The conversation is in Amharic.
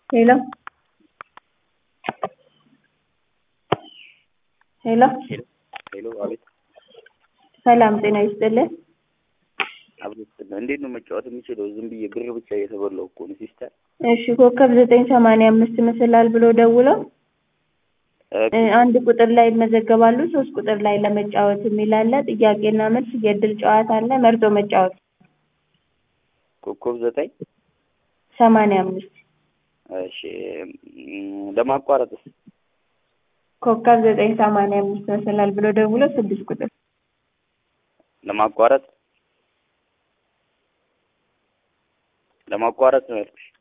ሄሎ ሄሎ ሄሎ አቤት ሰላም ጤና ይስጥልን። አቤት እንዴት ነው መጫወት የምችለው? ዝም ብዬ ብር ብቻ እየተበላሁ እኮ ነው ሲስተር። እሺ ኮከብ ዘጠኝ ሰማንያ አምስት ይመስላል ብሎ ደውለው እ አንድ ቁጥር ላይ ይመዘገባሉ። ሶስት ቁጥር ላይ ለመጫወት የሚል አለ። ጥያቄና መልስ የእድል ጨዋታ አለ። መርጦ መጫወት ኮከብ ዘጠኝ ሰማንያ አምስት እሺ እም፣ ለማቋረጥስ ኮከብ ዘጠኝ ሰማንያ አምስት ይመስላል ብሎ ደውለው ስድስት ቁጥር ለማቋረጥ ለማቋረጥ ነው ያልኩሽ።